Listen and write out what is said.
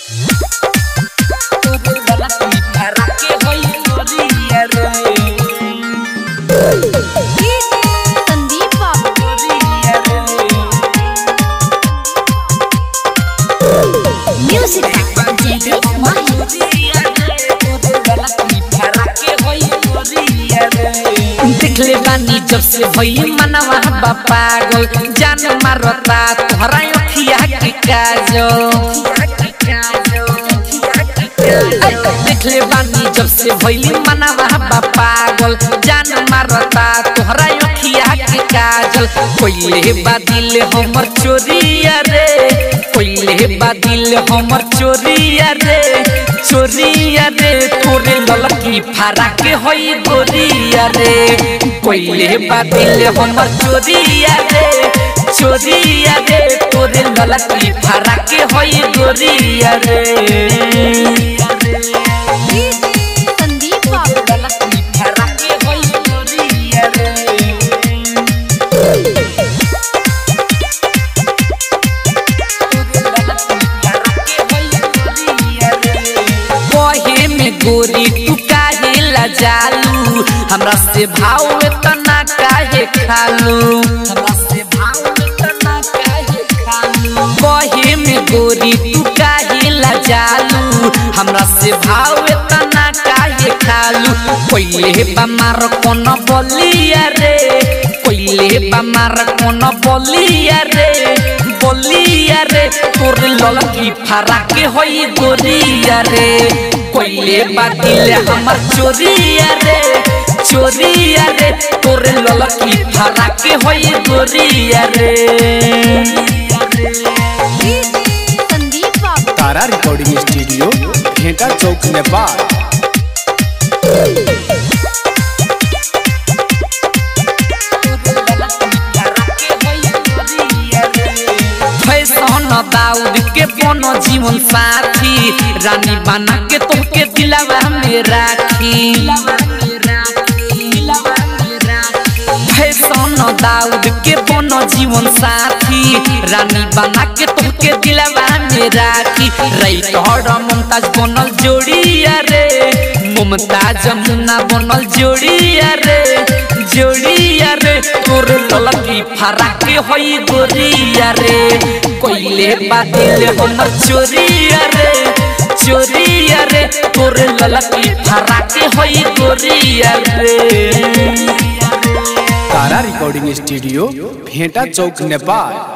संदीप बाबू म्यूजिक जयदीप माही देखले बानी जब से भई मनवा बा पागल जान मारता तोहरा अखिया के काजल देखले बानी जब से भई मनवा बा पागल जान मारता तोहरा अखिया के काजल कोइले बादिल हमर चोरिया रे कोइले बादिल हमर चोरिया रे चोरिया रे तोरे ललकी फारा के होई गोरिया रे कोइले बादिल हमर चोरिया रे चोरिया रे तोरे ललकी फारा के होई गोरिया रे संदीप बाबू ललकी फारा के होई गोरिया रे कहे में गोरी तू काहे लजालू हमरा से भाव तना काहे खालू हमरा से भाव तना काहे खालू कहे में गोरी तू काहे लजालू हमरा से भाव तना काहे खालू कोइले बमार कोन बलिया रे कोइले बमार कोन बलिया रे बलिया रे तोर ललकी फारा के होई गोरिया रे कोइले बातिल हमर चोरिया रे चोरिया रे तोर ललकी फारा के होई गोरिया रे संदीप बाबू Tara recording studio Bhenta Chowk Nepal fashion दाऊद के बनो जीवन साथी रानी बना के तोहके दिलावा में राखी फैशन दाऊद के बनो जीवन साथी रानी बना के तोहके दिलावा में राखी रैतहर मुमताज बनल जोड़िया रे मुमताज मुन्ना बनल जोड़िया रे जोड़िया रे तोर ललकी फारा के होई गोरिया रे कोइले बादिल हमर चोरिया रे चोरिया रे तोर ललकी फारा के होई गोरिया रे तारा रिकॉर्डिंग स्टूडियो भेंटा चौक नेपाल